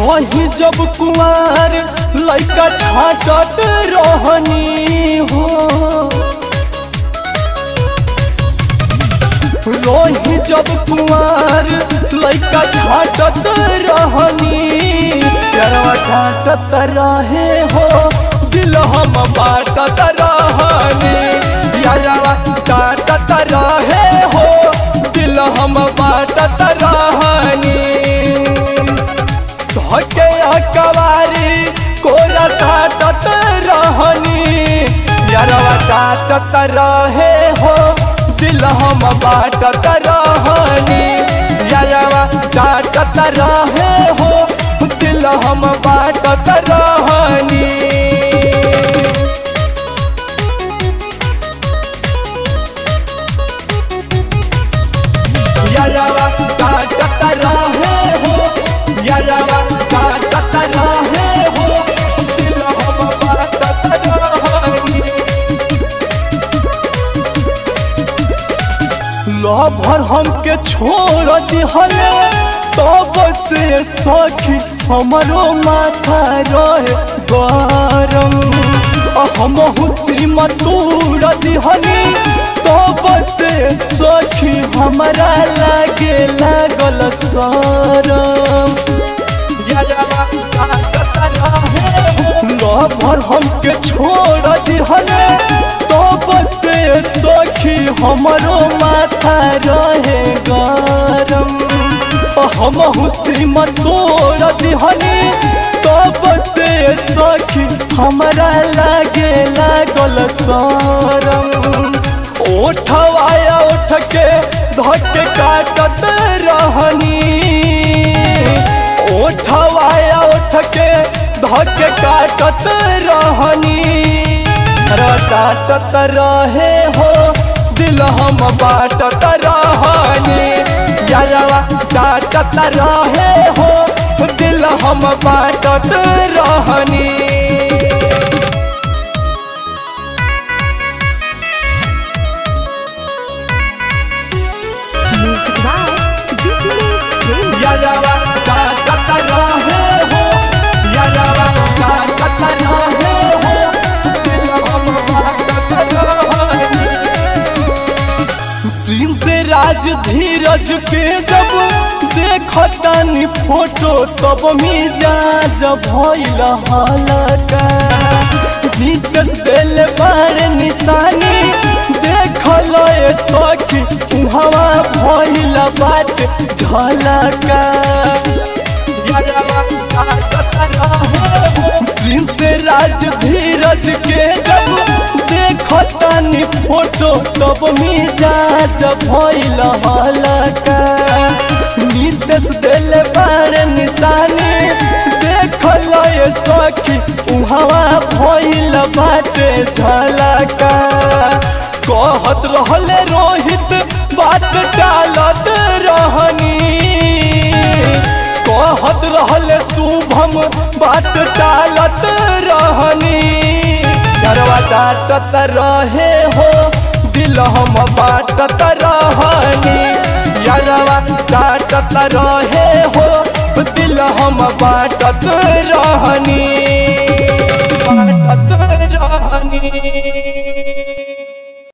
रही जब कुआर लैका छाटत रहनी हो रही जब कुआर लैका छाटत रहनी प्यारवा काटत रहे हो दिल हम बाटत रहनी प्यारवा काटत रहे हो दिल हम बाटत रहनी धके अकवारी कोरा साटत रहनी यारवा काटत रहे हो दिल हम बाटत रहनी यारवा काटत रहे हो दिल हम बाटत रहनी यारवा काटत रहे हो यारवा काटत रहे हो दिल हम बाटत रहनी लभर हमके छोड़ दिहले तब से सखी हमरो माथा रहे गरम हम श्रीमतूर दिहनी तब से सखी हमारा लागे लागल सरम लभर हमके छोड़ दिहले तब से सखी हमरो माथा रहे गरम हम श्रीमत तोड़ दिहनी तब से सखी हमरा लागे लागल सरम ओठवाया ओठ के धक काटत रहनी ओठवाया ओठ के धक काटत रहनी काटत रहे हो दिल हम बाटत रहनी यारवा काटत रहे हो दिल हम बाटत रहनी Music by DJs Prem. यारवा काटत रहे हो यारवा काटत रहे हो दिल हम बाटत रहनी प्रिंस राज धीरज के जब देखतानी फोटो तब मिजाज भइल हलका नीतस दिल बार निशानी देखल ए सखी उहवा भइल बाट झलका प्रिंस राज धीरज के जब देखतानी फोटो तब मिजाज भइल हलका नीतस दिल बार निशानी देखल ए सखी उहवा भइल बाटे झलका कहत रहले रोहित बात टालत रहनी कहत रहले शुभम बात टालत रहनी डरवा काटत रहे हो दिल हम बाटत रहनी यारवा काटत रहे हो दिल हम बाटत रहनी